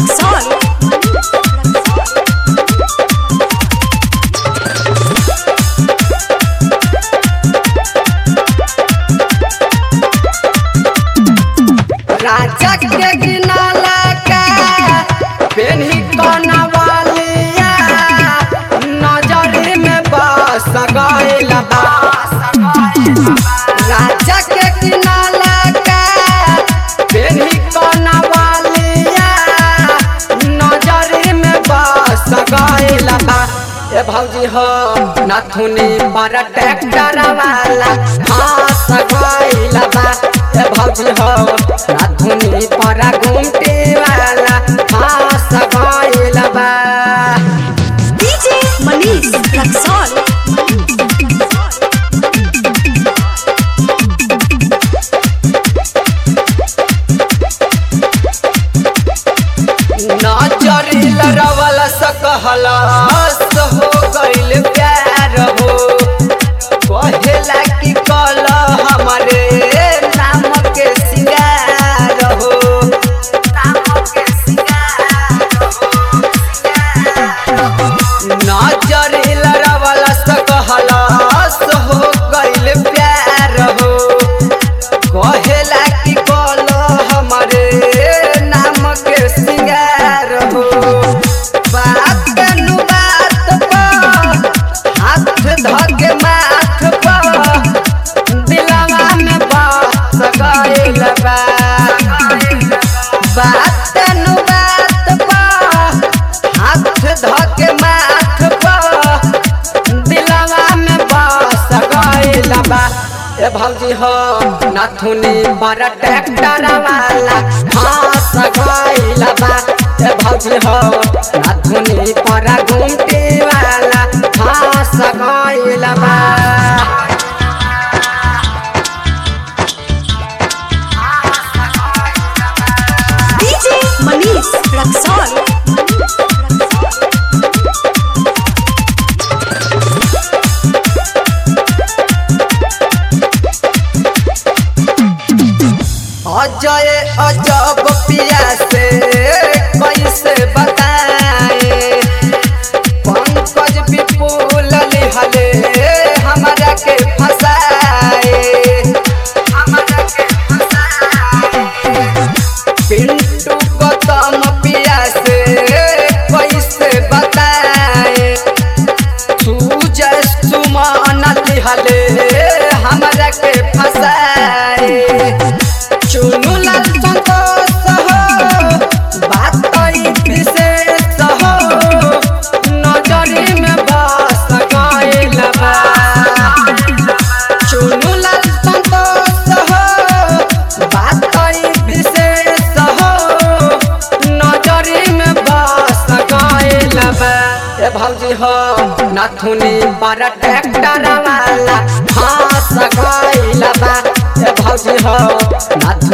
Rexall. राजा के गिनाला का पेन्ही कनवालिया नजर में बस गइल बा राजा के गिनाला का पेन्ही कनवालिया नजर में बस गइल बा ए भौजी हो नथुनी पर ट्रैक्टर वाला हाथ गइल बा ए भौजी हो नथुनी पर घुमटी वाला हाथ गइल बा DJ Manish Rexall. नजरी लरवल सकहला हो गइल प्यार हो कहेला कि कल हमरे नाम के सिंगार हो नाम के सिंगार हो नजरी लरवल सकहला हो गइल प्यार हो कहेला कि कल हमरे नाम के सिंगार हो बात कनु बात पर हाथ धके माथ पर दिलवा में बस गइल बा बात कनु बात पर हाथ धके माथ पर दिलवा में बस गइल बा ए भौजी हो नथुनी बड़ ट्रैक्टर वाला हाथ गइल बा ए भौजी हो नथुनी पर घुमटी वाला हाथ गइल बा DJ Manish Rexall. अजय अजब पिया से कैसे बताए पंकज विपुल लिहले हमरा के फसाए हमरा के फसाए पिंटू गौतम पिया से कैसे बताए सूजय सुमान लिहले हमरा के फसाए चुनु लाल संतोष हो बात कई विशेष हो नजरी में बस गइल बा चुनु लाल संतोष हो बात कई विशेष हो नजरी में बस गइल बा ए भौजी हो नथुनी पर ट्रैक्टर वाला हाथ गइल बा ए भौजी हो नथुनी